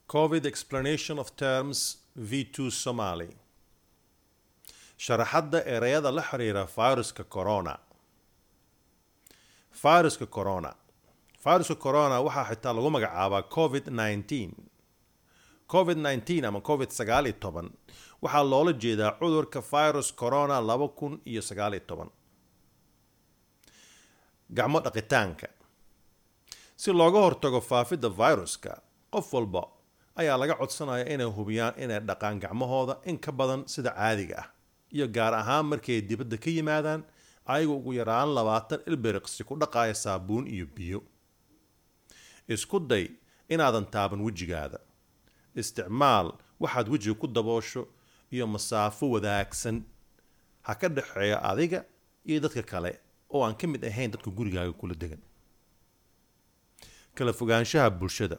covid explanation of terms v2 somali sharaxadda ereyada la xiriira viruska corona viruska corona viruska corona waxaa xitaa lagu magacaabaa covid 19 covid 19 ama covid sagaal iyo toban waxaa loola jeedaa cudurka virus corona laba kun iyo sagaal iyo toban gacmo dhaqitaanka si looga hortago faafidda viruska qof walba ayaa laga codsanaya inay hubiyaan inay dhaqaan gacmahooda in ka badan sida caadiga ah iyo gaar ahaan markay dibadda ka yimaadaan ayaga ugu yaraan labaatan ilbiriqsi ku dhaqaaya saabuun iyo biyo isku day inaadan taaban wejigaada isticmaal waxaad wejiga ku daboosho iyo masaafo wadaagsan ha ka dhexeeya adiga iyo dadka kale oo aan ka mid ahayn dadka gurigaaga kula degan kala fogaanshaha bulshada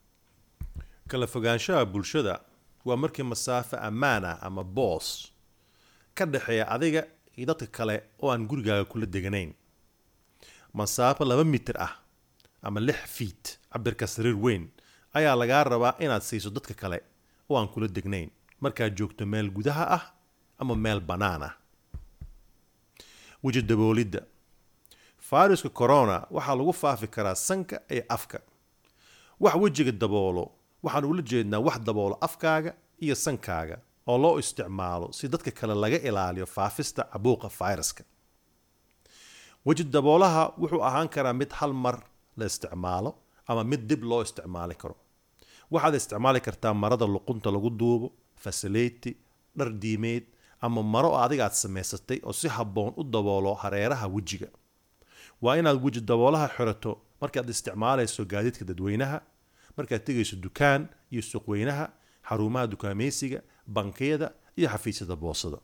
kala fogaanshaha bulshada waa markii masaafo ammaan ah ama boos ka dhexeeya adiga iyo dadka kale oo aan gurigaaga kula deganayn masaafo laba mitir ah ama lix fiit cabirka sariir weyn ayaa lagaa rabaa inaad siiso dadka kale oo aan kula degnayn markaad joogto meel gudaha ah ama meel bannaan ah weji daboolidda fayruska corona waxaa lagu faafi karaa sanka iyo afka wax wejiga daboolo waxaan ula jeednaa wax daboolo afkaaga iyo sankaaga oo loo isticmaalo si dadka kale laga ilaaliyo faafista cabuuqa fayraska weji daboolaha wuxuu ahaan karaa mid hal mar la isticmaalo ama mid dib loo isticmaali karo waxaad isticmaali kartaa marada luqunta lagu duubo fasaleyti dhar diimeed ama maro adiga aad samaysatay oo si habboon u daboolo hareeraha wejiga waa inaad weji daboolaha xirato markaad isticmaalayso gaadiidka dadweynaha markaad tegayso dukaan iyo suuqweynaha xarumaha dukaamaysiga bankiyada iyo xafiisyada boosada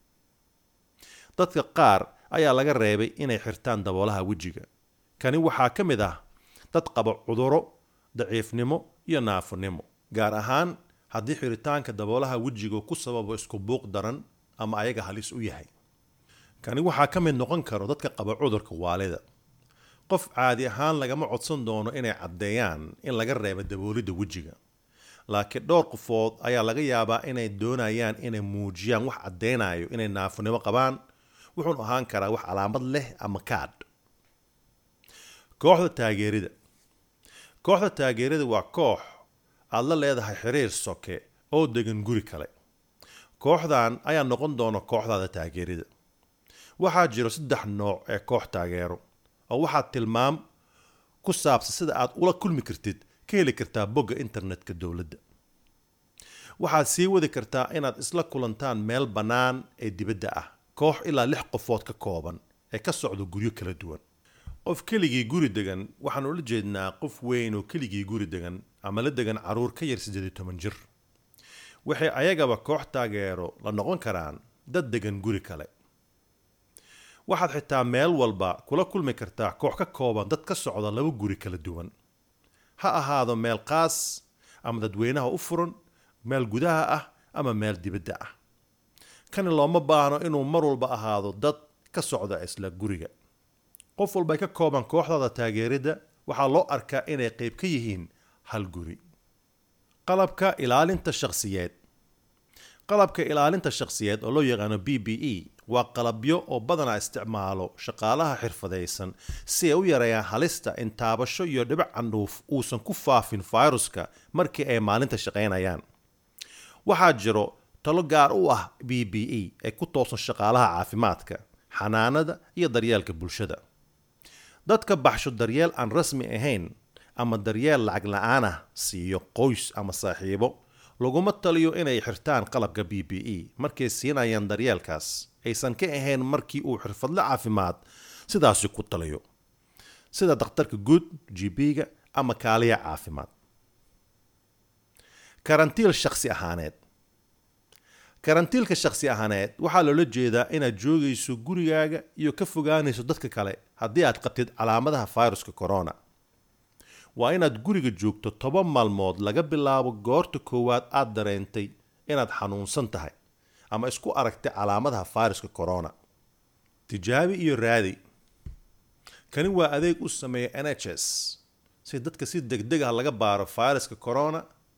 dadka qaar ayaa laga reebay inay xirtaan daboolaha wejiga kani waxaa ka mid ah dad qaba cuduro daciifnimo iyo naafonimo gaar ahaan haddii xiritaanka daboolaha wejiga ku sababo isku buuq daran ama ayaga halis u yahay kani waxaa ka mid noqon karo dadka qaba cudurka waalida qof caadi ahaan lagama codsan doono inay caddeeyaan in laga reebo daboolidda wejiga laakiin dhowr qofood ayaa laga yaabaa inay doonayaan inay muujiyaan wax caddeynayo inay naafonimo qabaan wuxuun ahaan karaa wax calaamad leh ama kaadh kooxda taageerida kooxda taageerida waa koox aad la leedahay xiriir soke oo degan guri kale kooxdan ayaa noqon doona kooxdaada taageerida waxaa jiro saddex nooc ee koox taageero oo waxaad tilmaam ku saabsan sida aad ula kulmi kartid ka heli kartaa bogga internetka dowladda waxaad sii wadi kartaa inaad isla kulantaan meel bannaan ee dibadda ah koox ilaa lix qofood ka kooban ee ka socda guryo kala duwan qof keligii guri degan waxaan ula jeednaa qof weyn oo keligii guri degan ama la degan caruur ka yar siddeed iyo toban jir waxay ayagaba koox taageero la noqon karaan dad degan guri kale waxaad xitaa meel walba kula kulmi kartaa koox ka kooban dad ka socda laba guri kala duwan ha ahaado meel qaas ama dadweynaha u furan meel gudaha ah ama meel dibadda ah kani looma baahno inuu mar walba ahaado dad ka socda isla guriga qof walbay ka kooban kooxdaada taageeridda waxaa loo arkaa inay qayb ka yihiin hal guri qalabka ilaalinta shakhsiyeed qalabka ilaalinta shakhsiyeed oo loo yaqaano b b e waa qalabyo oo badanaa isticmaalo shaqaalaha xirfadaysan si ay u yareeyaan halista in taabasho iyo dhibac candhuuf uusan ku faafin fayruska markii ay maalinta shaqaynayaan waxaa jiro talo gaar u ah b b e ee ku toosan shaqaalaha caafimaadka xanaanada iyo daryeelka bulshada dadka baxsho daryeel aan rasmi ahayn ama daryeel lacag la-aan ah siiyo qoys ama saaxiibo laguma taliyo inay xirtaan qalabka b b e markay siinayaan daryeelkaas aysan ka ahayn markii uu xirfadle caafimaad sidaasi ku taliyo sida dakhtarka guud gb-ga ama kaaliya caafimaad karantiil shakhsi ahaaneed karantiilka shakhsi ahaaneed waxaa loola jeedaa inaad joogayso gurigaaga iyo ka fogaanayso dadka kale haddii aad qabtid calaamadaha fayruska corona waa inaad guriga joogto toban maalmood laga bilaabo goorta koowaad aad dareentay inaad xanuunsan tahay ama isku aragtay calaamadaha fayruska corona tijaabi iyo raadi kani waa adeeg u sameeya n h s si dadka si degdeg ah laga baaro fayruska corona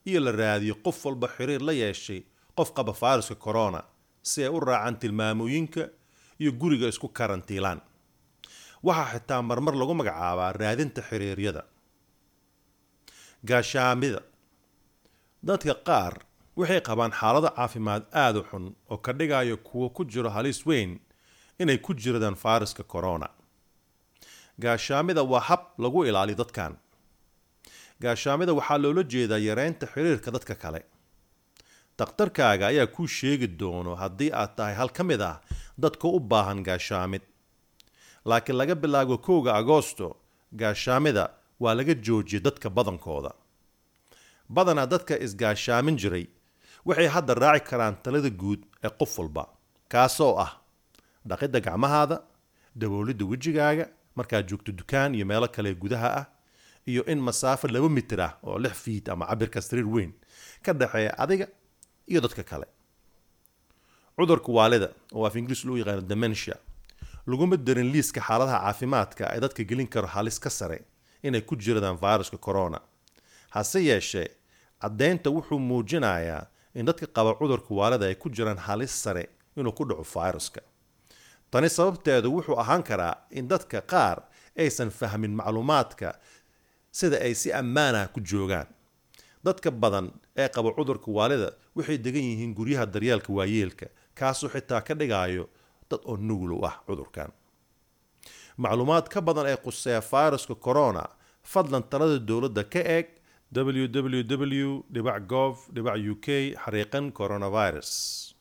iyo la raadiyo qof walba xiriir la yeeshay qof qaba fayruska corona si ay u raacaan tilmaamooyinka iyo guriga isku karantiilaan waxaa xitaa marmar lagu magacaabaa raadinta xiriiryada gaashaamida dadka qaar waxay qabaan xaalado caafimaad aada u xun oo ka dhigayo kuwo ku jiro halis weyn inay ku jiradaan fayruska corona gaashaamida waa hab lagu ilaaliyo dadkan gaashaamida waxaa loola jeedaa yareynta xiriirka dadka kale dakhtarkaaga ayaa kuu sheegi doono haddii aad tahay hal ka mid ah dadka u baahan gaashaamid laakiin laga bilaabo kowga agoosto gaashaamida waa laga joojiyay dadka badankooda badanaa dadka isgaashaamin jiray waxay hadda raaci karaan talada guud ee qof walba kaasoo ah dhaqidda gacmahaada daboolidda wejigaaga markaad joogto dukaan iyo meelo kale gudaha ah iyo in masaafo laba mitir ah oo lix fiid ama cabirka sariir weyn ka dhexeeya adiga iyo dadka kale cudurka waalida oo af ingiriis loo yaqaano dementia laguma darin liiska xaaladaha caafimaadka ay dadka gelin karo halis ka sare inay ku jiradaan fayruska corona hase yeeshee caddaynta wuxuu muujinayaa in dadka qaba cudurka waalida ay ku jiraan halis sare inuu ku dhaco fayruska tani sababteedu wuxuu ahaan karaa in dadka qaar aysan fahmin macluumaadka sida ay si ammaanah ku joogaan dadka badan ee qaba cudurka waalida waxay degan yihiin guryaha daryeelka waayeelka kaasoo xitaa ka dhigayo dad oo nugul u ah cudurkan macluumaad ka badan ee quseeya fayruska corona fadlan talada dowladda ka eeg www gov uk xariiqan coronavirus